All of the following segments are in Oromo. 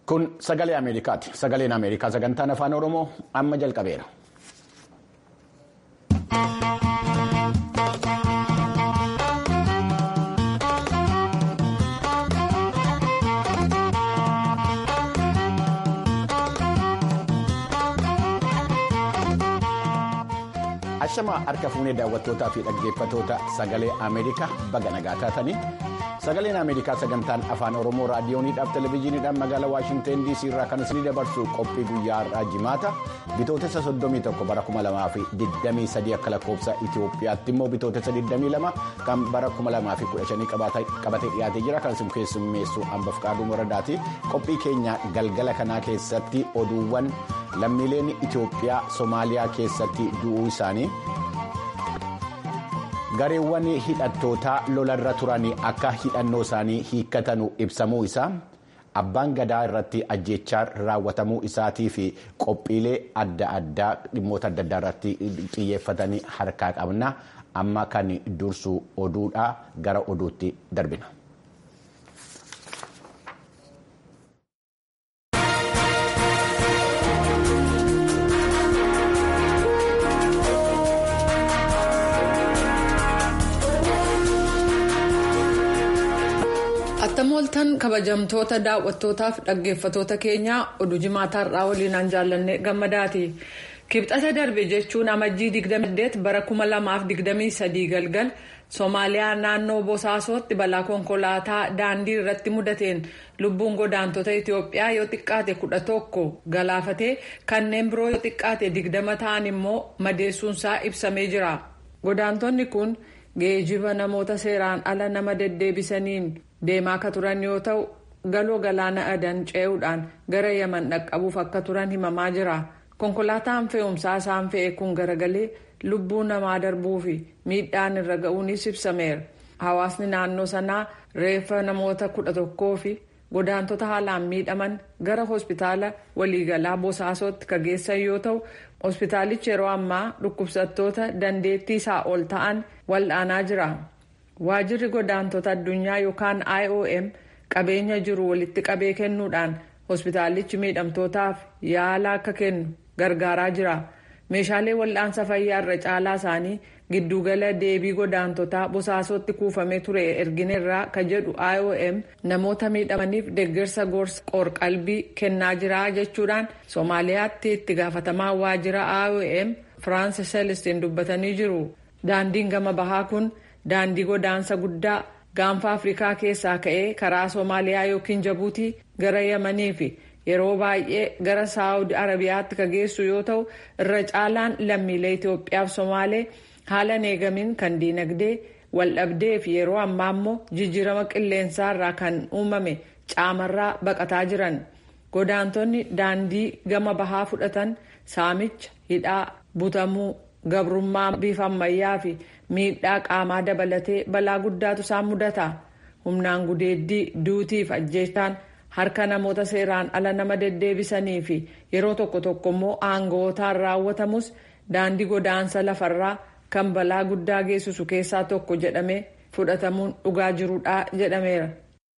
Kun sagalee Ameerikaati. Sagaleen Ameerikaa sagantaan afaan Oromoo amma jalqabeera. Ashamaa harka fuunee daawwattootaa fi dhaggeeffatoota sagalee Ameerikaa baga nagaa taatanii sagaleen Ameerikaa sagantaan afaan Oromoo raadiyooniidhaaf televezyiiniidhaan magaalaa Waashinteen DC irraa kan isinii dabarsu qophii guyyaa har'aa jimaata bitootessa 31 bara 2023 akka lakkoofsa Itoophiyaatti immoo bitootessa 22 kan bara 2015 qabatee dhiyaatee jira kan isin keessummeessu hambaf qaaduu moradaati qophii keenya galgala kanaa keessatti oduuwwan. lammiileen Itoophiyaa Somaaliyaa keessatti du'uu isaanii gareewwan hidhattootaa lolarra turan akka hidhannoo isaanii hiikkatanu ibsamuu isaa abbaan gadaa irratti ajjechaa raawwatamuu isaatii fi qophiilee adda addaa dhimmoota adda addaa irratti xiyyeeffatanii harkaa qabna amma kan dursu oduudha gara oduutti darbina. Attamooltan kabajamtoota daawwattootaaf dhaggeeffatoota keenyaa oduu jimaataa irraa waliinaan jaallanne gammadaati. Kibxata darbe jechuun amajjii 28 bara 2023 galgal Somaaliyaa naannoo Bosaasootti balaa konkolaataa daandii irratti mudateen lubbuun godaantota Itoophiyaa yoo xiqqaate 11 galaafatee kanneen biroo yoo xiqqaate 20 ta'an immoo madeessuunsaa ibsamee jira. Godaantonni kun geejiba namoota seeraan ala nama deddeebisaniin. deemaa akka turan yoo ta'u galoo galaana adan ce'uudhaan gara yaman dhaqqabuuf akka turan himamaa jira konkolaataan fe'umsaa isaan fe'e kun garagalee lubbuu namaa darbuu fi miidhaan irra ga'uunis ibsameera hawaasni naannoo sanaa reeffa namoota kudha tokkoo fi godaantota haalaan miidhaman gara hospitaala waliigalaa bosaasootti ka geessan yoo ta'u hospitaalichi yeroo ammaa dhukkubsattoota dandeettii isaa ol ta'an wal'aanaa jira. waajirri godaantota addunyaa yookaan iom qabeenya jiru walitti qabee kennuudhaan hospitaalichi miidhamtootaaf yaala akka kennu gargaaraa jira meeshaalee wal'aansa fayyaa irra caalaa isaanii giddugala deebii godaantotaa bosaasootti kuufamee ture ergineerraa ka jedhu iom namoota miidhamaniif deeggarsa gorsa qorqalbii kennaa jira jechuudhaan soomaaliyaatti itti gaafatamaa waajjira iom firaansis celestiin dubbatanii jiru daandiin gama bahaa kun. daandii godaansa guddaa gaanfa afrikaa keessaa ka'ee karaa soomaaliyaa yookiin jabuutii gara yamanii fi yeroo baay'ee gara saawud arabiyaatti ka geessu yoo ta'u irra caalaan lammiilee itoophiyaaf somaalee haala eegamiin kan diinagdee waldhabdee fi yeroo ammaa immoo jijjiirama qilleensaarraa kan uumame caamarraa baqataa jiran godaantonni daandii gama bahaa fudhatan saamicha hidhaa butamuu gabrummaa bifa ammayyaa fi miidhaa qaamaa dabalatee balaa guddaatu isaan mudata humnaan gudeeddii duutiif ajjeechaan harka namoota seeraan ala nama deddeebisanii fi yeroo tokko tokko immoo aanga'ootaan raawwatamus daandii godaansa lafarraa kan balaa guddaa geessisu keessaa tokko jedhamee fudhatamuun dhugaa jirudha jedhameera.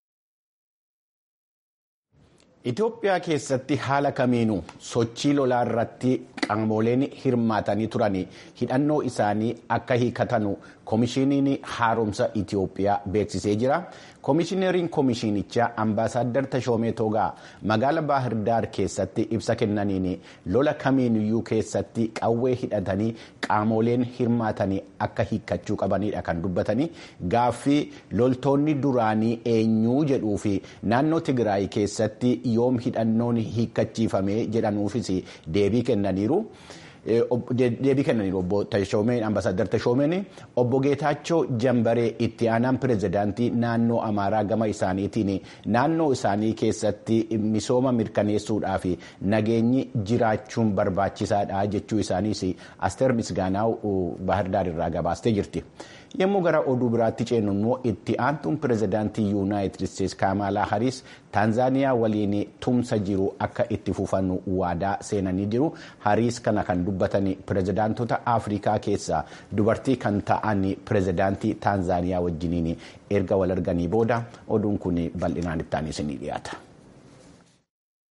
Itoophiyaa keessatti haala kamiinuu sochii lolaa irratti qaamoleen hirmaatanii turan hidhannoo isaanii akka hiikatanu koomishiniin haaromsa Itoophiyaa beeksisee jira. Koomishineriin koomishinichaa Ambaasaadder Tashoomee Toogaa magaala Baahirdaar keessatti ibsa kennaniin lola kamiiniyyuu keessatti qawwee hidhatanii qaamoleen hirmaatanii akka hiikkachuu qabanidha kan dubbatanii gaaffii loltoonni duraanii eenyuu jedhuu fi naannoo Tigraay keessatti yoom hidhannoon hiikkachiifame jedhanuufis deebii kennaniiru. deebii kennaniiru obbo Tashoomeen ambaasaadar Tashoomeen obbo Geetaachoo Jambaree itti aanaan pirezidaantii naannoo Amaaraa gama isaaniitiin naannoo isaanii keessatti misooma mirkaneessuudhaa fi nageenyi jiraachuun barbaachisaadha jechuu isaaniis Asteer Misgaanaaw Baahirdaar irraa gabaastee jirti. yommuu gara oduu biraatti ceenu immoo itti aantuun pirezidaantii yuunaayitid isteetsi kaamaalaa hariis taanzaaniyaa waliin tumsa jiru akka itti fufannu waadaa seenanii jiru hariis kana kan dubbatan pirezidaantota afrikaa keessaa dubartii kan ta'an pirezidaantii taanzaaniyaa wajjiniin erga wal arganii booda oduun kun bal'inaan itti aanee isinii dhiyaata.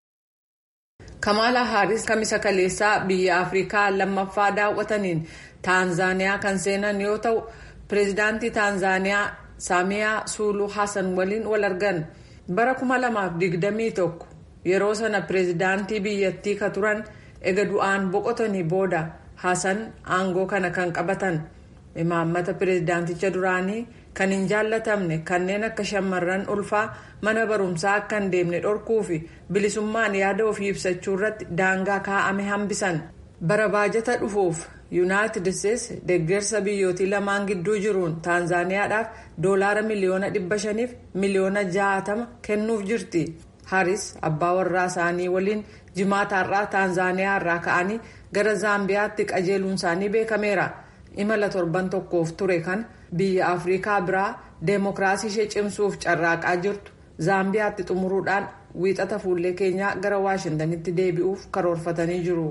Kamaala Haaris kamisa kaleessaa biyya Afrikaa lammaffaa daawwataniin Taanzaaniyaa kan seenan yoo ta'u, pireezidaantii Taanzaaniyaa Saamiyaa Suuluu Hassan waliin wal argan. Bara 2021 yeroo sana pireezidaantii biyyattii ka turan ega du'aan boqotanii booda Hassan aangoo kana kan qabatan. Imaammata pireezidaanticha duraanii kan hin jaallatamne kanneen akka shamarran ulfaa mana barumsaa akka hin deemne dhorkuu fi bilisummaan yaada ofii ibsachuu irratti daangaa kaa'ame hambisan. Bara baajata dhufuuf yuunaayitid isteetsi deeggarsa biyyootii lamaan gidduu jiruun taanzaaniyaadhaaf doolaara miliyoona dhibba shaniif miliyoona jaatama kennuuf jirti. Haris abbaa warraa isaanii waliin jimaataarraa taanzaaniyaa irraa ka'anii gara zaambiyaatti qajeeluun isaanii beekameera. imala torban tokkoof ture kan biyya afrikaa biraa deemokiraasii ishee cimsuuf carraaqaa jirtu zaambiyaatti xumuruudhaan wiixata fuullee keenyaa gara waashintanitti deebi'uuf karoorfatanii jiru.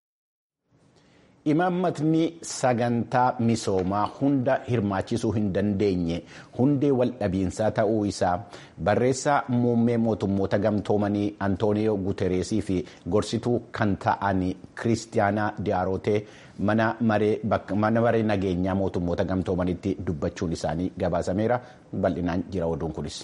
Imaammatni sagantaa misoomaa hunda hirmaachisuu hin dandeenye hundee waldhabiinsaa ta'uu isaa barreessaa muummee mootummoota gamtoomanii Antooniyoo Gutereesii fi gorsituu kan ta'an Kiristiyaanaa Diyaarotee mana maree nageenyaa mootummoota gamtoomanitti dubbachuun isaanii gabaasameera bal'inaan jira oduun kunis.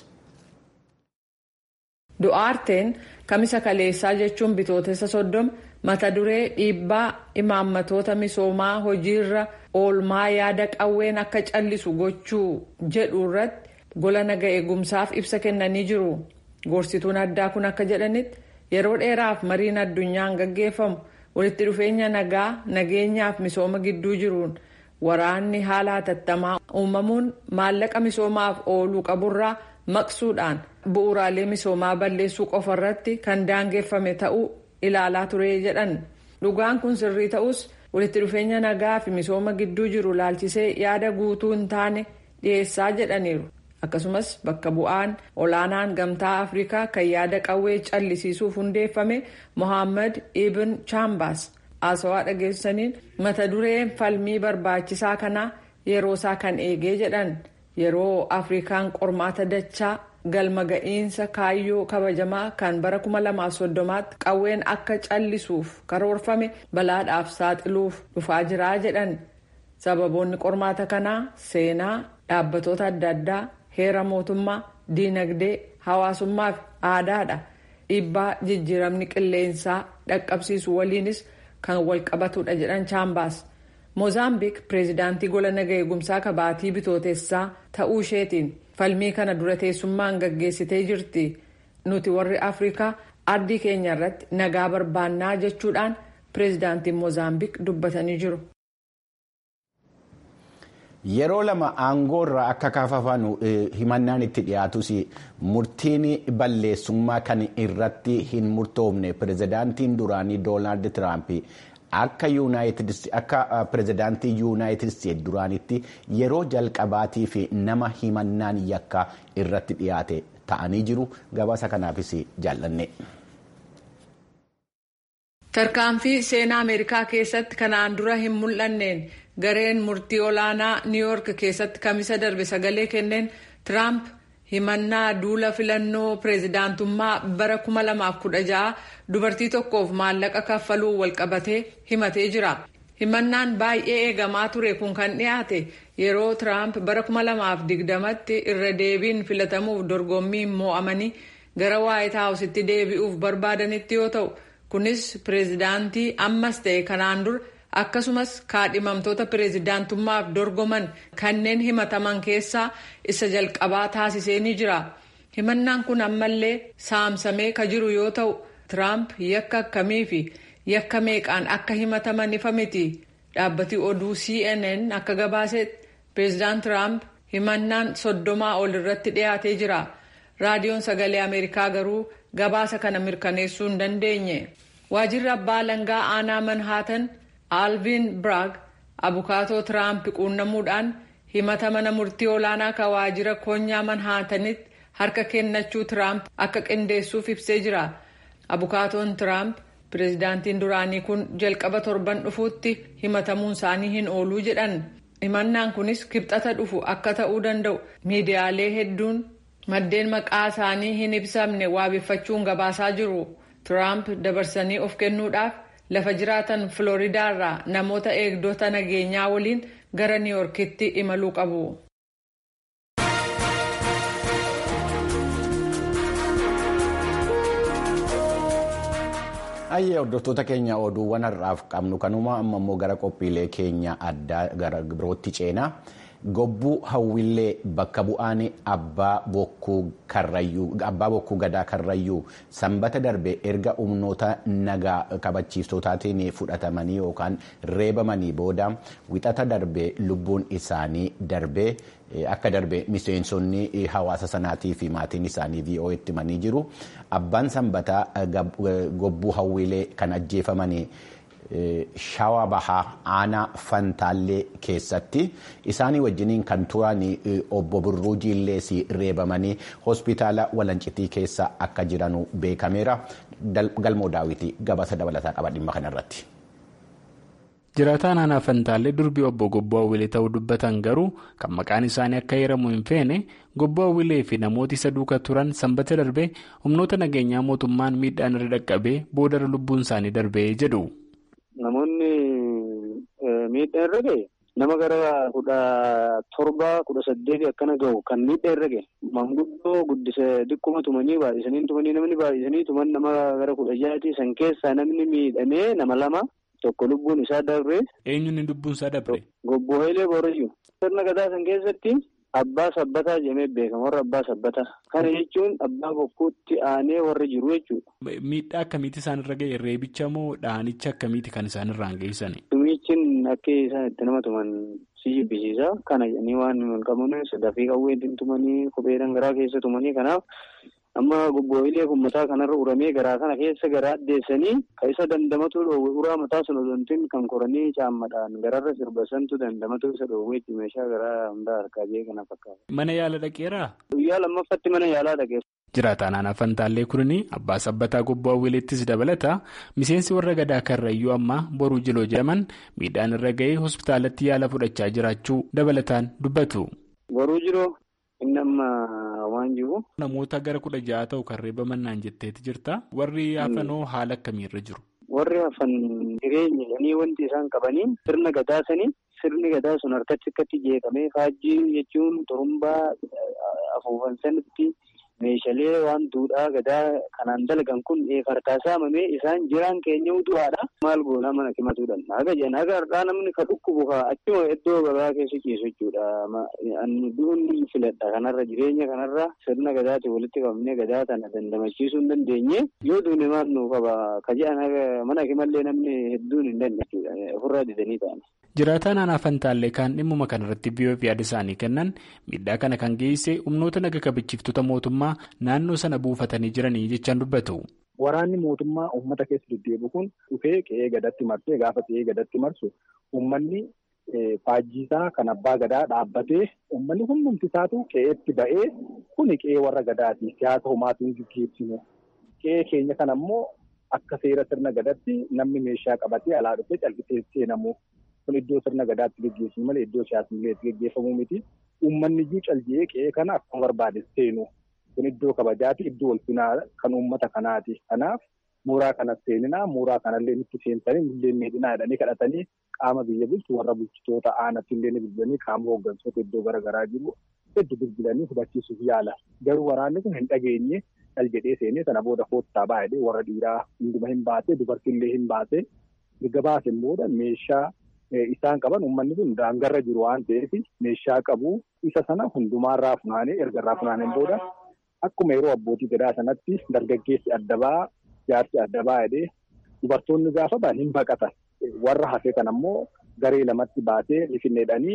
Du'aarteen kamisa kaleessaa jechuun bitootessa soddoma mata duree dhiibbaa imaammatoota misoomaa hojiirra oolmaa yaada qawween akka callisu gochuu jedhu irratti gola naga eegumsaaf ibsa kennanii jiru. Gorsituun addaa kun akka jedhanitti yeroo dheeraaf mariin addunyaan gaggeeffamu walitti dhufeenya nagaa nageenyaaf misooma gidduu jiruun waraanni haala hatattamaa uumamuun maallaqa misoomaaf ooluu qaburraa maqsuudhaan bu'uuraalee misoomaa balleessuu qofa irratti kan daangeffame ta'uu ilaalaa ture jedhan dhugaan kun sirrii ta'us walitti dhufeenya nagaa fi misooma gidduu jiru laalchisee yaada guutuu hin taane dhiyeessaa jedhaniiru akkasumas bakka bu'aan olaanaan gamtaa afrikaa kan yaada qawwee callisiisuuf hundeeffame mohaammed ibn chaambaas haasawaa dhageessaniin mata dureen falmii barbaachisaa kanaa yeroo isaa kan eegee jedhan yeroo afrikaan qormaata dachaa galma ga'iinsa kaayyoo kabajamaa kan bara 2030tti qawween akka callisuuf karoorfame balaadhaaf saaxiluuf dhufaa jiraa jedhan sababoonni qormaata kanaa seenaa dhaabbatoota adda addaa heera mootummaa diinagdee hawaasummaa fi aadaadha dhiibbaa jijjiiramni qilleensaa dhaqqabsiisu waliinis kan walqabatudha jedhan chaambaas moozaambiik pireezidaantii gola naga eegumsaa kabaatii bitootessaa ta'uu isheetiin falmii kana dura teessummaan gaggeessitee jirti nuti warri afrikaa ardii keenya irratti nagaa barbaannaa jechuudhaan pireezidaantiin moozaambiik dubbatanii jiru. Yeroo lama aangoo irraa akka kaafamanu himannaan itti dhiyaatus murtiin balleessummaa kan irratti hin murtoofne pireezidaantiin duraanii doonaald tiraamp akka pireezidaantii yuunaayitid isteetsi duraanitti yeroo jalqabaatii fi nama himannaan yakka irratti dhiyaate ta'anii jiru gabaasa kanaafis jaallanne. tarkaanfii seenaa ameerikaa keessatti kanaan dura hin mul'anneen gareen murtii olaanaa niiwuyoork keessatti kamisa darbe sagalee kenneen tiraamp himannaa duula filannoo pireezidaantummaa bara 2016 dubartii tokkoof maallaqa kaffaluu walqabatee himatee jira. himannaan baay'ee eegamaa ture kun kan dhiyaate yeroo tiraamp bara 2020tti irra deebiin filatamuuf dorgommii mo'amanii gara waayit haawusitti deebi'uuf barbaadanitti yoo ta'u kunis pireezidaantii ammas ta'e kanaan dura akkasumas kaadhimamtoota pireezidaantummaaf dorgoman kanneen himataman keessaa isa jalqabaa taasisee ni jira himannaan kun ammallee saamsamee ka jiru yoo ta'u tiraamp yakka akkamii fi yakka meeqaan akka himataman ifa miti dhaabbati oduu cnn akka gabaasetti pireezidaant tiraamp himannaan soddomaa ol irratti dhiyaatee jira raadiyoon sagalee ameerikaa garuu gabaasa kana mirkaneessuu hin dandeenye waajirri abbaa alangaa aanaa manhaatan alviin biraag abukaatoo tiraamp quunnamuudhaan himata mana murtii olaanaa ka waajira koonyaa manhaatanitti harka kennachuu tiraamp akka qindeessuuf ibsee jira abukaatoon tiraamp pireezidaantiin duraanii kun jalqaba torban dhufuutti himatamuun isaanii hin ooluu jedhan himannaan kunis kibxata dhufu akka ta'uu danda'u miidiyaalee hedduun maddeen maqaa isaanii hin ibsamne waabeffachuun gabaasaa jiru Tiraamp dabarsanii of kennuudhaaf lafa jiraatan Filooridaarraa namoota eegdota nageenyaa waliin gara Niiworkitti imaluu qabu. Ayyee hordoftoota keenya oduuwwan har'aaf qabnu kanuma amma immoo gara qophiilee keenya addaa gara birootti ceenaa. Gobbuu hawwillee bakka bu'aan abbaa bokkuu gadaa karrayyuu sanbata darbe erga humnoota nagaa kabachiiftotaatiin fudhatamanii yookaan reebamanii booda wixata darbe lubbuun isaanii darbee akka darbe miseensonni hawaasa sanaatii fi maatiin isaanii VOA'tti himanii jiru. Abbaan sanbataa gobbuu hawwilee kan ajjeefamanii. Shawaa bahaa aanaa fantaallee keessatti isaanii wajjiniin kan turan obbo Birruu Jiillees reebamanii hospitaala Walancitii keessa akka jiranu beekameera. Galmoo daawwitii gabaasa dabalataa qaba dhimma kanarratti. Jiraataan aanaa fantaallee durbii obbo Gobboo Hawwilee ta'uu dubbatan garuu kan maqaan isaanii akka heeramu hin feene Gobboo Hawwilee fi namooti isa duuka turan sanbata darbee humnoota nageenyaa mootummaan miidhaan irra dhaqqabee boodara lubbuun isaanii darbee jedhu. Namoonni miidhaa irra gahe nama gara kudha torba kudha saddeeti akkana gahu kan miidhaa irra gahe manguddoo guddisa xiqquma tumanii baay'isanii tumanii namni baay'isanii tuman nama gara kudha jaati san keessaa namni miidhamee nama lama tokko lubbuun isaa dabre. Eenyuun lubbuun isaa dabre? Gobboo Hayilee Boorayyu. Sirna gadaa san keessatti abbaa sabbataa jedhamee beekama warra abbaa sabbataa. Kana jechuun abbaa bokkuutti aanee warra jiru jechuudha. Miidhaa akkamiiti isaan irra gahe reebicha moo dhaanicha akkamiiti kan isaan irraan geessan? Tumiichin akka isaan itti nama tuman si jibbisiisa. Kana jedhanii waan hin qabne sadafii qawweetiin tumanii kophee dhangaraa keessa tumanii kanaaf amma gobbooyilee kun mataa kanarra uramee garaa kana keessa garaa addeessanii kan isa dandamatu dhoowwe uraa mataa sun odontiin kan koranii caammadhaan gararra sirba santu dandamatu isa dhoowweetti meeshaa garaa hundaa harkaa jee kana fakkaata. Mana yaala dhaqeeraa? Guyyaa lammaffatti mana yaalaa dhaqeera. Jiraataan aanaa Fantaallee kunii abbaa sabbataa gobboo hawwileettis dabalata miseensi warra gadaa karrayyuu ammaa boruu jiloo jedhaman miidhaan irra ga'ee hospitaalatti yaala fudhachaa jiraachuu dabalataan dubbatu. Boruu jiloo inni amma waan jiru. Namoota gara kudha ja'a ta'u kan reebaman naan jetteeti jirta. Warri hafanoo haala akkamiirra jiru? Warri hafan jireenya jedhanii wanti isaan qabanii sirna gadaa sanii sirni gadaa sun harkatti akkatti jeeqamee faajjii jechuun xurumbaa afuufan sanitti. Meeshaalee waan duudhaa gadaa kanaan dalagan kun farkaa saamamee isaan jiraan keenya du'aadha. Maal goonaa mana himatuudhaan haga jedhan haga har'aa namni ka dhukkubu achuma iddoo gabaa keessa ciisu jechuudha. Du'uun filadha kanarra jireenya kanarra sirna gadaati walitti qabnee gadaa tana dandamachiisuu hin dandeenye yoo duune maal nuu qaba ka jedhan mana himallee namni hedduun hin dandeenye ofirraa didanii ta'an. Jiraataan aanaa Fantaallee kaan dhimmuma kanarratti biyyoota yaada isaanii kennan miidhaa kana kan geesse humnoota naga kabachiiftota mootummaa naannoo sana buufatanii jiranii jechaan dubbatu. Waraanni mootummaa uummata keessa deddeebi'u kun dhufee qe'ee gadatti marsee gaafa qe'ee gadatti marsu uummanni faajjiisaa kan abbaa gadaa dhaabbatee uummanni hundumti isaatu qe'eetti ba'ee kuni qe'ee warra gadaati siyaasa homaatiin gaggeessinu qe'ee keenya kana immoo akka seera sirna gadatti namni meeshaa qabatee alaa dhufee calqisee seenamu. Kun iddoo sirna gadaatti gaggeessu malee iddoo siyaasni gaggeeffamu miti. Uummanni iyyuu calji'ee qe'ee kana akkuma barbaade seenu. Kun iddoo kabajaati. Iddoo ulfinaa kan uummata kanaati. Kanaaf mooraa kanas seeninaa mooraa kanallee nutti seensanii illee miidhinaa jedhanii kadhatanii qaama biyya bulchu warra bulchitoota aanatti illee ni bilbilanii qaama hooggantoota iddoo garaagaraa jiru hedduu bilbilanii hubachiisuuf yaala. Garuu waraanni kun hin dhageenye cal jedhee seenee sana booda koottaa baay'ee warra dhiiraa hunduma hin baasee dubartiillee hin baasee erga baaseen booda meeshaa. Isaan qaban uummanni kun daangarra jiru waan ta'eef meeshaa qabu isa sana hundumaarraa funaanee erga irraa funaaneen booda akkuma yeroo abbootii gadaa sanatti dargaggeessi adda ba'aa jaarsi adda ba'aa jedhee dubartoonni gaafa ba'an hin baqatan warra hafe kan ammoo garee lamatti baasee lifinneedhanii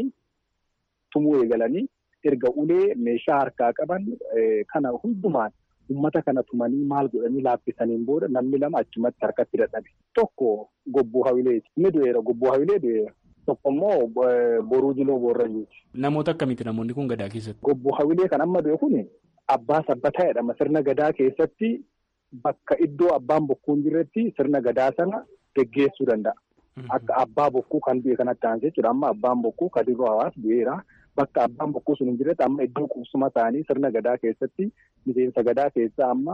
tumuu eegalanii erga ulee meeshaa harkaa qaban kana hundumaan uummata kana tumanii maal godhanii laaffisaniin booda namni lama achumatti harkatti dadhabe. Tokko gobbuu hawileeti. Inni du'eera gobbuu hawilee du'eera. Tokko immoo boruu jiloo boorrayyuuti. Namoota akkamiiti namoonni kun gadaa keessatti? Gobbuu hawilee kan amma du'e kun abbaa sabbataa jedhama. Sirna gadaa keessatti bakka iddoo abbaan bokkuu hin jirretti sirna gadaa sana geggeessuu danda'a. Akka abbaa bokkuu kan du'e kanatti aansee jechuudha. Amma abbaan bokkuu kadiroo hawaasa du'eera. Bakka abbaan bokkuu sun hin jirretti amma iddoo qubsuma isaanii sirna gadaa keessatti miseensa gadaa keessaa amma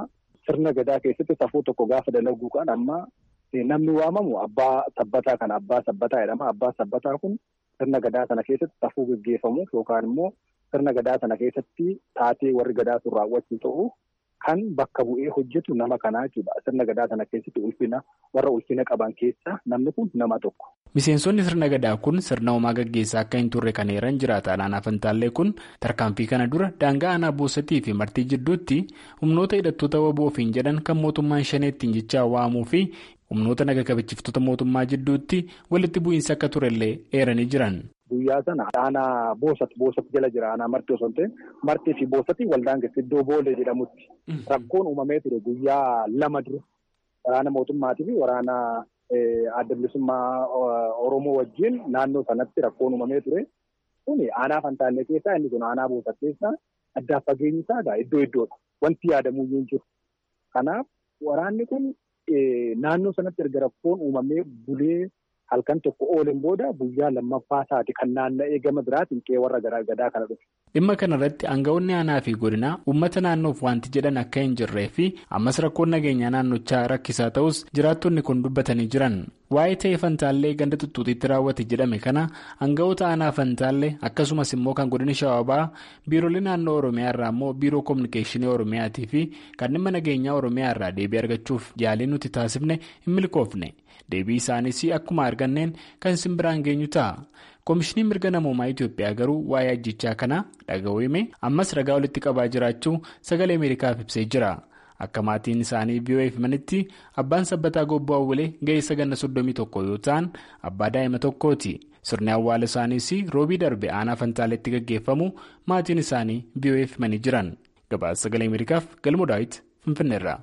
sirna gadaa keessatti safuu tokko gaafa dalaguu kan amma namni waamamu abbaa sabbataa kana abbaa sabbataa jedhama. Abbaa sabbataa kun sirna gadaa sana keessatti safuu gaggeeffamuuf yookaan immoo sirna gadaa sana keessatti taatee warri gadaa sun raawwachuu ta'u kan bakka bu'ee hojjetu nama kanaa jechuudha. Sirna gadaa sana keessatti ulfina warra ulfina qaban keessaa namni kun nama tokko. Miseensonni sirna gadaa kun sirna homaa gaggeessaa akka hin turre kan eeran jiraata aanaa Fantaallee kun tarkaanfii kana dura daangaa aanaa boosatii fi martii jidduutti humnoota hidhattoota waboofiin jedhan kan mootummaan shaneettiin jechaa waamuu fi humnoota naga kabachiiftota mootummaa jidduutti walitti bu'iinsa akka turellee eeranii jiran. Guyyaa sana aanaa boosat boosat jala jira aanaa marti osoo hin ta'in martii fi boosatti waldaan iddoo boolee jedhamutti rakkoon uumamee ture guyyaa lama dura waraana mootummaatii fi waraana adda bilisummaa Oromoo wajjin naannoo sanatti rakkoon uumamee ture. Kuni aanaa Fantaallee keessaa inni kun aanaa boosat keessaa addaaf fageenyi isaa iddoo iddoodha. Wanti yaadamuu hin jiru. Kanaaf waraanni kun naannoo sanatti erga rakkoon uumamee bulee. halkan tokko ooleen booda guyyaa lammaffaa isaati kan naanna'ee gama biraatiin qe'ee warra gadaa kana dhufe. Dhimma kanarratti aangawoonni aanaa fi godinaa uummata naannoof wanti jedhan akka hin jirree fi ammas rakkoon nageenyaa naannochaa rakkisaa ta'us jiraattonni kun dubbatanii jiran. Waa'ee ta'ee Fantaallee ganda tuttuutiitti raawwate jedhame kana aangawoota aanaa Fantaallee akkasumas immoo kan godina Shawaabaa biiroolee naannoo Oromiyaa irraa immoo biiroo kominikeeshinii Oromiyaatii fi kan dhimma nageenyaa Oromiyaa irraa deebii argachuuf yaalii nuti taasifne hin milkoofne. deebii isaaniis akkuma arganneen kan simbiraan geenyu ta'a. Koomishiniin mirga namoomaa Itoophiyaa garuu waa'ee ajjichaa kanaa dhaga'uu hime ammas ragaa walitti qabaa jiraachuu sagalee Ameerikaaf ibsee jira. Akka maatiin isaanii VOA'f himanitti abbaan sabbataa gobboo awwalee ga'eessa ganna soddomii tokko yoo ta'an abbaa daa'ima tokkooti. Sirni awwaala isaaniis roobii darbe aanaa Fantaaleetti gaggeeffamu maatiin isaanii VOA'f himanii jiran. Gabaasa sagalee Ameerikaaf galmoo daawit Finfinneerra.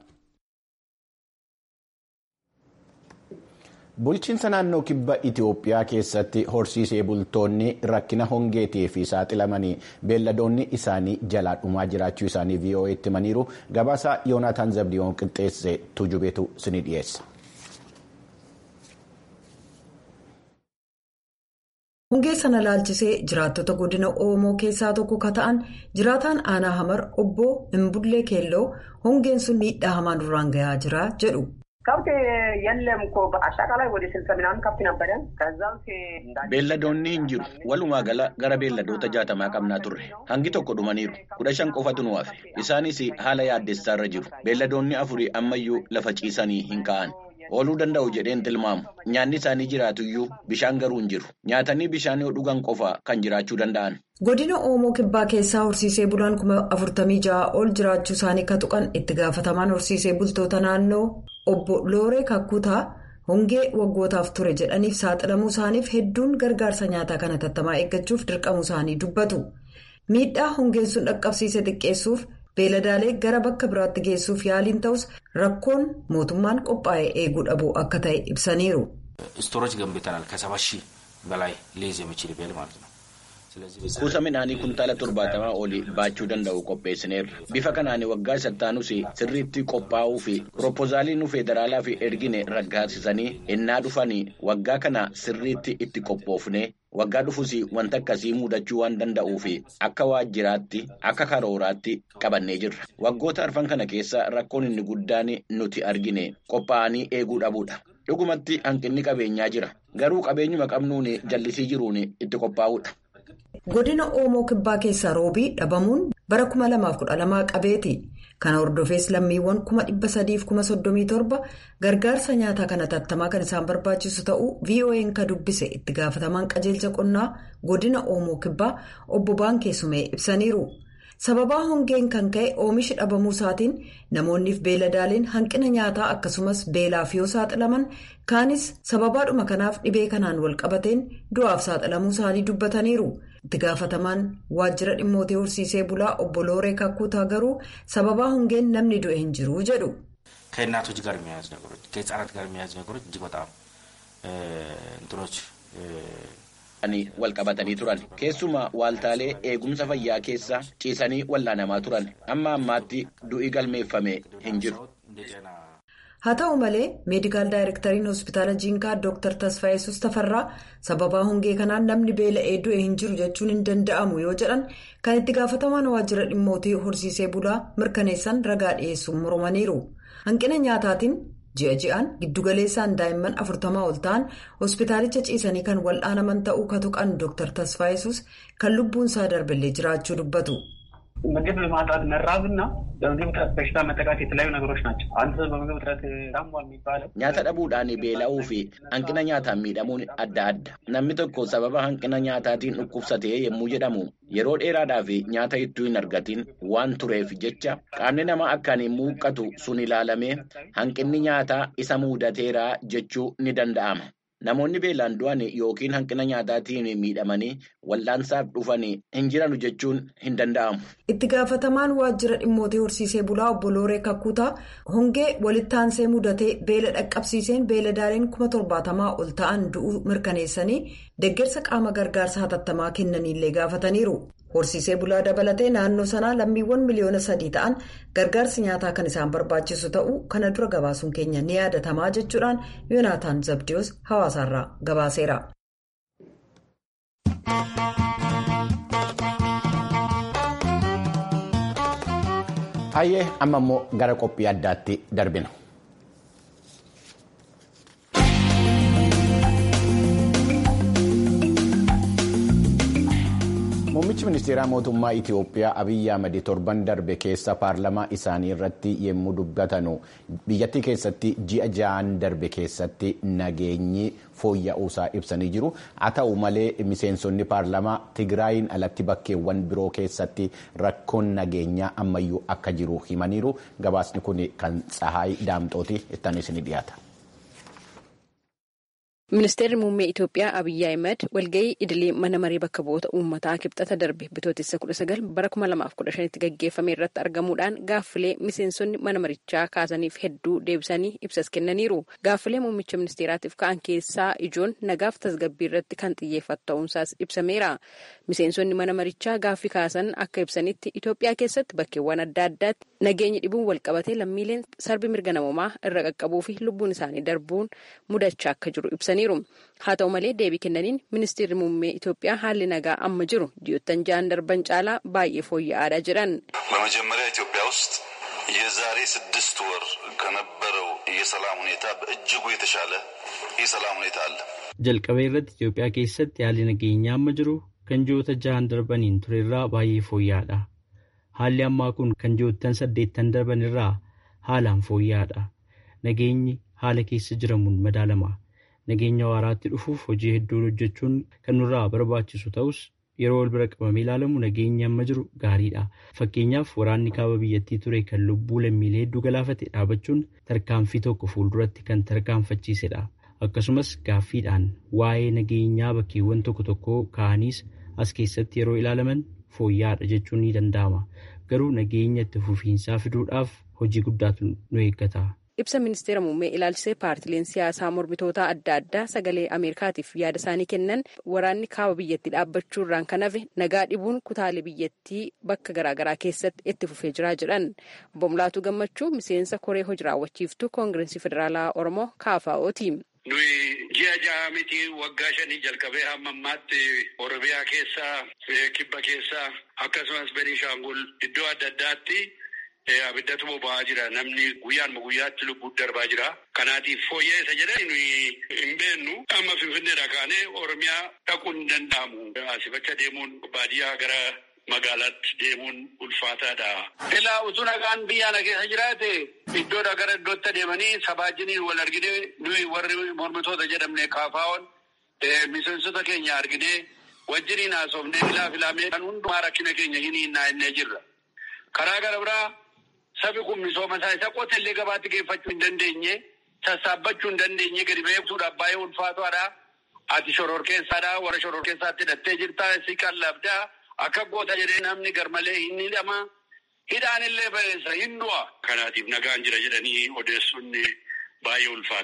Bulchiinsa naannoo kibba Itoophiyaa keessatti horsiisee bultoonni rakkina hongeetii fi saaxilamanii beelladoonni isaanii jalaa dhumaa jiraachuu isaanii VOA'tti himaniiru. Gabaasa Yoonaataan Zabdiyoon qixxeesse tujubeetu sini dhiyeessa. Hongee sana laalchisee jiraattota godina Oromoo keessaa tokko ka ta'an jiraataan aanaa hamar obbo Imbullee Keelloo hongeen sun miidhaa hamaan duraan gahaa jira jedhu. Beelladoonni hin jiru. Walumaa gala gara beelladoota jaatamaa qabnaa turre. Hangi tokko dhumaniiru. Kudha shan qofatu nu hafe. Isaanis haala yaaddessaa irra jiru. Beelladoonni afurii ammayyuu lafa ciisanii hin ka'an. Ooluu danda'u jedheen tilmaamu. Nyaanni isaanii jiraatuyyuu bishaan garuu hin jiru. Nyaatanii bishaan yoo dhugan qofa kan jiraachuu danda'an. Godina Oomoo Kibbaa keessaa horsiisee bulaan kuma afurtamii ja'a ol jiraachuu isaanii ka tuqan itti gaafatamaan horsiisee bultoota naannoo obbo Looree Kakkutaa hongee waggootaaf ture jedhaniif saaxilamuu isaaniif hedduun gargaarsa nyaataa kana tattamaa eeggachuuf dirqamuu isaanii dubbatu. Miidhaa hongeen sun dhaqqabsiise xiqqeessuuf beeladaalee gara bakka biraatti geessuuf yaaliin ta'us rakkoon mootummaan qophaa'ee eeguu dhabuu akka ta'e ibsaniiru. Kuusa midhaanii kuntaala torbaatamaa olii baachuu danda'u qopheessineerra. Bifa kanaan waggaa isattaanus sirriitti qophaa'uu fi piroopoozaalii nu federaalaa fi ergine raggaasisanii ennaa dhufanii waggaa kana sirriitti itti qophoofne waggaa dhufus wanta akkasii mudachuu waan danda'uu fi akka waajjiraatti akka karooraatti qabannee jirra. Waggoota arfan kana keessa rakkoon inni guddaan nuti argine qophaa'anii eeguu dhabuudha. Dhugumatti hanqinni qabeenyaa jira. Garuu qabeenyuma qabnuun jallisii jiruun itti qophaa'uudha. Godina Oomoo Kibbaa keessaa roobii dhabamuun bara 2012 qabeeti. Kana hordofees lammiiwwan 337 gargaarsa nyaataa kana tattamaa kan isaan barbaachisu ta'uu VOA'n ka dubbise itti gaafatamaan qajeelcha qonnaa godina Oomoo Kibbaa obbo Baankeessumee ibsaniiru. Sababaa hongeen kan ka'e oomishi dhabamuu isaatiin namoonniif beeladaaleen hanqina nyaataa akkasumas beelaaf yoo saaxilaman kaanis sababaadhuma kanaaf dhibee kanaan wal qabateen du'aaf saaxilamuu isaanii dubbataniiru. itti gaafatamaan waajjira dhimmootii horsiisee bulaa obbo Looree Kakkuutaa garuu sababaa hongeen namni du'e hin jiru jedhu. ከእናቶች ጋር የሚያያዝ ነገሮች ከህፃናት ጋር የሚያያዝ ነገሮች እጅግ በጣም እንትኖች wal qabatanii turan keessumaa waaltaalee eegumsa fayyaa keessa ciisanii wal'aanamaa turan amma ammaatti du'i galmeeffame hin jiru. haa ta'u malee meedikaal daayirektariin hospitaala jiinkaa dr tasfaayesus tafarraa sababaa hongee kanaan namni beela'ee du'e hin jiru jechuun hin danda'amu yoo jedhan kan itti gaafatamaan waajjira dhimmootii horsiisee bulaa mirkaneessan ragaa dhiyeessuun mormaniiru hanqina nyaataatiin ji'a ji'aan giddugaleessaan daa'imman afurtamaa ol ta'an hospitaalicha ciisanii kan wal'aanaman ta'uu katuqan dr tasfaayesus kan lubbuun isaa darballee jiraachuu dubbatu. ምግብ ማጣት መራብና በምግብ እጥረት በሽታ መጠቃት የተለያዩ ነገሮች ናቸው። አንድ ሰው በምግብ እጥረት ታሟል የሚባለው nyaata dhabuudhaan beela'uu fi hanqina nyaataan miidhamuun adda adda namni tokko sababa hanqina nyaataatiin dhukkubsatee yommuu jedhamu yeroo dheeraadhaaf nyaata ittuu hin argatin waan tureef jecha qaamni namaa akkaan hin muuqqatu sun ilaalamee hanqinni nyaataa isa muudateera jechuu ni danda'ama. Namoonni beelaan du'an yookiin hanqina nyaataatiin miidhamanii wal'aansaaf dhufan hin jiran jechuun hin danda'amu. Itti gaafatamaan waajjira dhimmootii horsiisee bulaa obbo Looree Kakkuutaa hongee walitti aansee mudatee beela dhaqqabsiiseen beeladaaleen kuma torbaatamaa ol ta'an du'uu mirkaneessanii deeggarsa qaama gargaarsa hatattamaa kennaniillee gaafataniiru. Horsiisee bulaa dabalatee naannoo sanaa lammiiwwan miliyoona sadii ta'an gargaarsi nyaataa kan isaan barbaachisu ta'uu kana dura gabaasuun keenya ni yaadatamaa jechuudhaan yoonaataan zabdiyoos hawaasaarraa gabaaseera. Hayyee amma immoo gara qophii addaatti darbina. Muummichi ministeeraa mootummaa Itiyoophiyaa Abiyyi Ahmad torban darbe keessa paarlamaa isaanii irratti yommuu dubbatanu biyyattii keessatti ji'a ja'aan darbe keessatti nageenyi fooyya'uusaa ibsanii jiru. Haa ta'u malee miseensonni paarlamaa Tigraayin alatti bakkeewwan biroo keessatti rakkoon nageenyaa ammayyuu akka jiru himaniiru. Gabaasni kun kan Tsahaay Daamxooti ittanis ni dhiyaata. Ministeerri muummee Itoophiyaa Abiyyi Ahimad walgahii idilee mana maree bakka bu'oota uummataa kibxata darbe bitootessa kudha sagal bara kuma lamaaf kudha shanitti gaggeeffame irratti argamuudhaan gaaffilee miseensonni mana marichaa kaasaniif hedduu deebisanii ibsas kennaniiru. Gaaffilee muummicha ministeeraatiif ka'an keessaa ijoon nagaaf tasgabbii irratti kan xiyyeeffatu ta'uunsaas ibsameera. Miseensonni mana marichaa gaaffii kaasan akka ibsanitti Itoophiyaa keessatti bakkeewwan adda addaatti nageenyi dhibuun walqabatee lammiileen sarbi mirga namoomaa irra qaqqabuu fi lubbuun isaanii darbuun mudachaa akka jiru ibsaniiru. haa ta'u malee deebii kennaniin ministeerri muummee Itoophiyaa haalli nagaa amma jiru ji'oottan ja'an darban caalaa baay'ee fooyya'aadha jedhan. በመጀመሪያ ኢትዮጵያ ውስጥ የዛሬ ስድስት ወር ከነበረው የሰላም ሁኔታ በእጅጉ የተሻለ የሰላም ሁኔታ አለ። jalqabee irratti Itoophiyaa keessatti haalli nageenyaa amma jiru kan ji'oota ja'an darbaniin turerraa baay'ee fooyya'aadha. Haalli ammaa kun kan ji'oottan saddeettan darban irraa haalaan fooyya'aadha. Nageenyi haala keessa jiramuun madaalama. Nageenya waaraatti dhufuuf hojii hedduun hojjechuun kan nurraa barbaachisu ta'us yeroo wal bira qabamee ilaalamu nageenyi amma jiru gaariidha. Fakkeenyaaf waraanni kaaba biyyattii ture kan lubbuu lammiilee hedduu galaafate dhaabachuun tarkaanfii tokko fuulduratti kan tarkaanfachiisedha. Akkasumas gaaffiidhaan waa'ee nageenyaa bakkeewwan tokko tokko ka'aniis as keessatti yeroo ilaalaman fooyya'aadha jechuun ni danda'ama. Garuu nageenya itti fufiinsaa fiduudhaaf hojii guddaatu nu eeggata. ibsa ministeera muummee ilaalchisee paartileen siyaasaa mormitootaa adda addaa sagalee ameerikaatiif yaada isaanii kennan waraanni kaaba biyyattii dhaabbachuurraan kan hafe nagaa dhibuun kutaalee biyyattii bakka garaagaraa keessatti itti fufee jiraa jedhan obbo Mulaatu Gammachuu miseensa koree hojii raawwachiiftuu koongireesii federaalaa oromoo kaafaa'ooti. Nuyi ji'a ja'a miti waggaa shanii jalqabee hamma ammaatti Oromiyaa keessaa kibba keessaa akkasumas Beniishaangul iddoo adda addaatti abiddatu boba'aa jira namni guyyaanuma guyyaatti lubbuun darbaa jira kanaatiif fooyya'eessa jedhanii nuyi hin beennu amma finfinneedha kaanee oromiyaa dhaquun hin danda'amu asifacha deemuun baadiyyaa gara magaalaatti deemuun ulfaataadha. Ilaa utuu nagaan biyya na keessa jiraate iddoodha gara iddootti deemanii sabaajiniin wal argine nuyi warri mormitoota jedhamne kaafaa'oon miseensota keenya argine wajjiniin haasofnee filaa filamee kan hundumaa rakkina keenya hin hinnaa innee jirra. Karaa gara biraa Sabi kun misooma isaa isa qotellee gabaatti geeffachuu hin dandeenye sassaabbachuu hin dandeenye gadi beekuudhaaf baay'ee ulfaataadha. Ati shoror keessaadha warra shoror keessaatti hidhattee jirta si qallabdaa akka goota jedhee namni garmalee hin hidhama. Hidhaan illee ba'eessa hin du'a. Kanaatiif nagaan jira jedhanii odeessuun baay'ee ulfaataadha.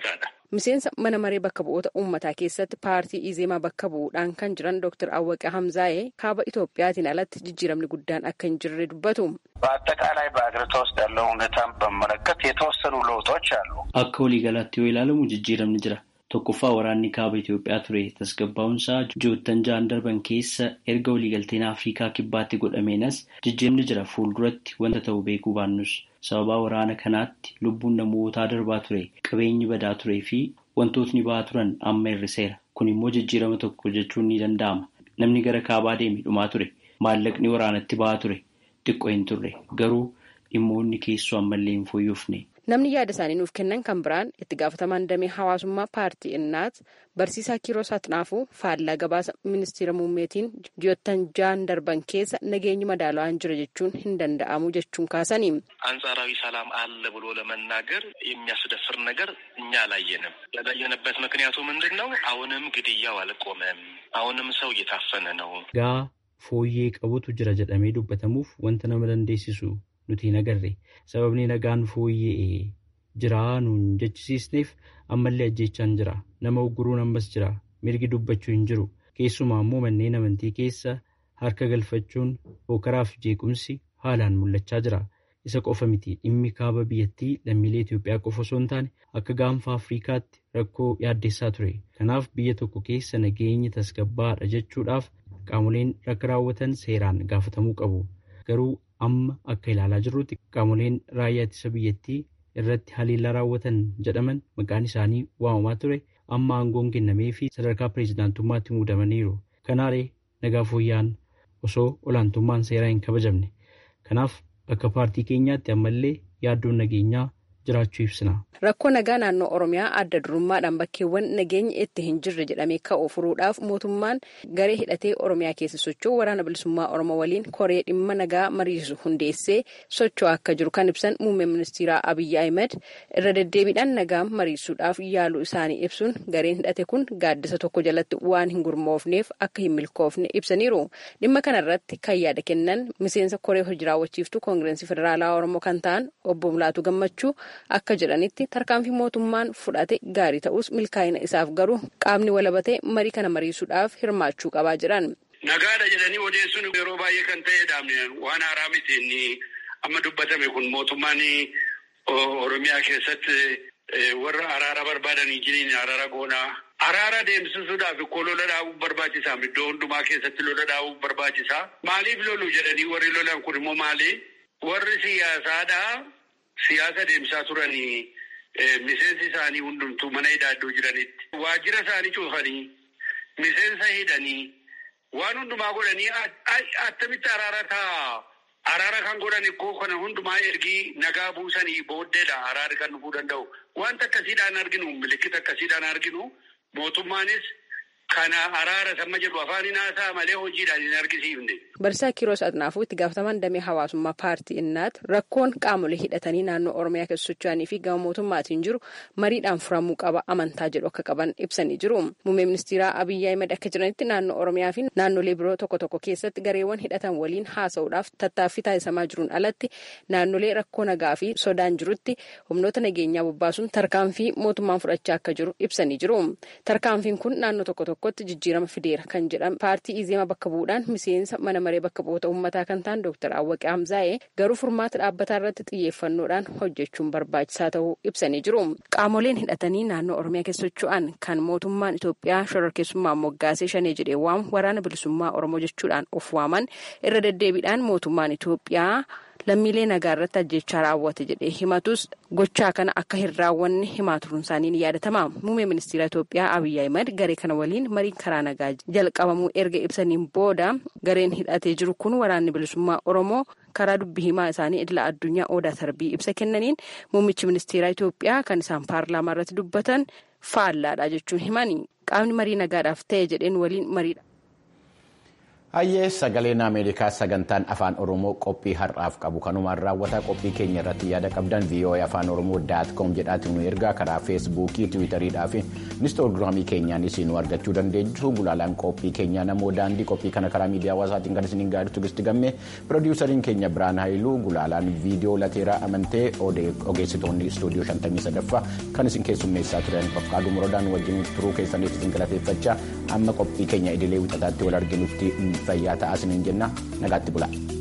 miseensa mana maree bakka bu'oota uummataa keessatti paartii izeemaa bakka bu'uudhaan kan jiran dooktar awwaqee hamzaa'ee kaaba itoophiyaatiin alatti jijjiiramni guddaan akka hin jirre dubbatu. በአጠቃላይ በአገሪቷ ውስጥ ያለው ሁኔታን በመለከት የተወሰኑ ለውጦች አሉ። akka waliigalaatti yoo ilaalamu jijjiiramni jira. tokkoffaa waraanni kaaba Itoophiyaa ture tasgabbaa'umsaa ji'oottan ja'an darban keessa erga waliigalteen Afrikaa kibbaatti godhameenas jijjiiramni jira fuulduratti wanta ta'u beekuu baannus sababaa waraana kanaatti lubbuun namootaa darbaa ture qabeenyi badaa turee fi wantootni ba'aa turan amma hir'iseera kun immoo jijjiirama tokko jechuun ni danda'ama namni gara kaabaa deeme dhumaa ture maallaqni waraanatti ba'aa ture xiqqoo hin turre garuu dhimmoonni keessoo ammallee hin fooyyofne. namni yaada isaanii nuuf kennan kan biraan itti gaafatamaan damee hawaasummaa paartii innaat barsiisaa kiiroo saatnaafuu faallaa gabaasa ministeera muummeetiin ji'oottan ja'an darban keessa nageenyi madaalawaan jira jechuun hin danda'amu jechuun kaasanii. አንጻራዊ ሰላም አለ ብሎ ለመናገር የሚያስደፍር ነገር እኛ አላየንም። ያላየንበት ምክንያቱ ምንድን ነው? አሁንም ግድያው አልቆመም። አሁንም ሰው እየታፈነ ነው። gaa fooyyee qabutu jira jedhamee dubbatamuuf wanta nama dandeessisu nuti hin agarre sababni nagaan fooyya'ee jiraa nuun jechisiisneef ammallee ajjeechaan jira nama ugguruun ammas jira mirgi dubbachuu hin jiru keessumaa immoo manneen amantii keessa harka galfachuun hookaraaf jeequmsi haalaan mul'achaa jira isa qofa miti dhimmi kaaba biyyattii lammiilee Itoophiyaa qofa osoo hin taane akka gaanfa Afrikaatti rakkoo yaaddeessaa ture kanaaf biyya tokko keessa nageenyi tasgabbaadha jechuudhaaf qaamoleen rakka raawwatan seeraan gaafatamuu qabu garuu amma akka ilaalaa jirrutti qaamoleen raayyaa ittisa biyyattii irratti haleellaa raawwatan jedhaman maqaan isaanii waamamaa ture amma aangoon kennamee fi sadarkaa pireezidaantummaatti muudamaniiru kanaaree nagaa fooyya'aan osoo olaantummaan seeraa hin kabajamne kanaaf akka paartii keenyaatti ammallee yaaddoon nageenyaa jiraachuu ibsina. Rakkoo nagaa naannoo Oromiyaa adda durummaadhaan bakkeewwan nageenyi itti hin jirre jedhamee ka'u furuudhaaf mootummaan garee hidhatee Oromiyaa keessa socho'u waraana bilisummaa Oromoo waliin koree dhimma nagaa mariisu hundeessee socho'aa akka jiru kan ibsan muummee ministeeraa Abiyyi Ahmed irra deddeebiidhaan nagaa mariisuudhaaf yaaluu isaanii ibsuun gareen hidhate kun gaaddisa tokko jalatti waan hin gurmoofneef akka hin milkoofne ibsaniiru. Dhimma kanarratti kan yaada kennan miseensa koree hojii raawwachiiftuu koongirensii federaalaa Oromoo kan ta'an obbo Mulaatu Gammachuu akka jedhanitti tarkaanfii mootummaan fudhate gaarii ta'us milkaa'ina isaaf garuu qaamni walabatee marii kana mariisuudhaaf hirmaachuu qabaa jiran. Nagaadha jedhanii odeessuun yeroo baay'ee kan ta'edha. Waan haaraa miti inni amma dubbatame kun mootummaan Oromiyaa keessatti warra araara barbaadanii jiriin araara goonaa. Araara deemsisuudhaaf koo lola dhaabuu barbaachisaa. Iddoo hundumaa keessatti lola dhaabuu barbaachisaa. Maaliif lolu jedhanii warri lolan kun immoo maali? Warri siyaasaadhaa siyaasa deemsaa turanii miseensi isaanii hundumtuu mana hidhaa iddoo jiranitti waajjira isaanii cuufanii miseensa hidhanii waan hundumaa godhanii attamitti araara ta'a. Araara kan godhan ikkoo kana hundumaa ergii nagaa buusanii booddeedha araarri kan dhufuu danda'u. Wanta akkasiidhaan arginu milikkita akkasiidhaan arginu mootummaanis kana araara samma jedhu afaaniin haasaa malee hojiidhaan hin argisiifne. Barsiisaa Kiiroos Adnaafuu itti gaafatamaan damee hawaasummaa paartii innaat rakkoon qaamolee hidhatanii naannoo Oromiyaa keessa socho'anii fi gama mootummaatiin jiru mariidhaan furamuu qaba amantaa jedhu akka qaban ibsanii jiru. Muummee ministeeraa Abiyyi Ahmed akka jiranitti naannoo Oromiyaa fi naannolee biroo tokko tokko keessatti gareewwan hidhatan waliin haasa'uudhaaf tattaaffii taasisamaa jiruun alatti naannolee rakkoo nagaa fi sodaan jirutti humnoota nageenyaa bobbaasuun tarkaanfii mootummaan fudhachaa akka jiru ibsanii jiru. Tarkaanfiin kun naannoo tokko tokkotti jijjiirama fideera kan jedhan paartii Izeema bakka bu'uudhaan miseensa mana maree bakka bu'oota uummataa kan ta'an Dr. Awwaqee Hamzaa'ee garuu furmaata dhaabbataa irratti xiyyeeffannoodhaan hojjechuun barbaachisaa ta'uu ibsanii jiru. Qaamoleen hidhatanii naannoo Oromiyaa keessa socho'an kan mootummaan Itoophiyaa shororkeessummaan moggaasee shanee jedhee waamu waraana bilisummaa Oromoo jechuudhaan of waaman irra deddeebiidhaan mootummaan Itoophiyaa lammiilee nagaa irratti ajjechaa raawwate jedhee himatus gochaa kana akka hin raawwanne himaa turuun isaanii ni yaadatama. Muummee ministeera Itoophiyaa Abiyyi Ahimad garee kana waliin mariin karaa nagaa jalqabamuu erga ibsaniin booda gareen hidhatee jiru kun waraanni bilisummaa Oromoo karaa dubbii himaa isaanii idila addunyaa odaa tarbii ibsa kennaniin muummichi ministeera Itoophiyaa kan isaan paarlaamaa irratti dubbatan faallaadha jechuun himani. Qaamni marii nagaadhaaf ta'e jedheen waliin mariidha. Hayyee sagaleen Ameerikaa sagantaan afaan Oromoo qophii har'aaf qabu kanumaan raawwataa qophii keenya irratti yaada qabdan VOA afaan Oromoo daat koom jedhaatiin nu ergaa karaa feesbuukii tiwiitariidhaa fi inistoogiraamii keenyaanis nu argachuu dandeessu gulaalaan qophii keenyaa namoo daandii qophii kana karaa miidiyaa hawaasaatiin kan isiniin gaaritu gisti gamme piroodiwusariin keenya biraan haayiluu gulaalaan viidiyoo lateeraa amantee ogeessitoonni istuudiyoo 53ffaa kan isin keessummeessaa turan fakkaaduu muradaan wajjin turuu keessaniif isin galateeffachaa amma qophii keenya idilee wixataatti wal arginutti fayyaa ta'aa isiniin jenna nagaatti bula.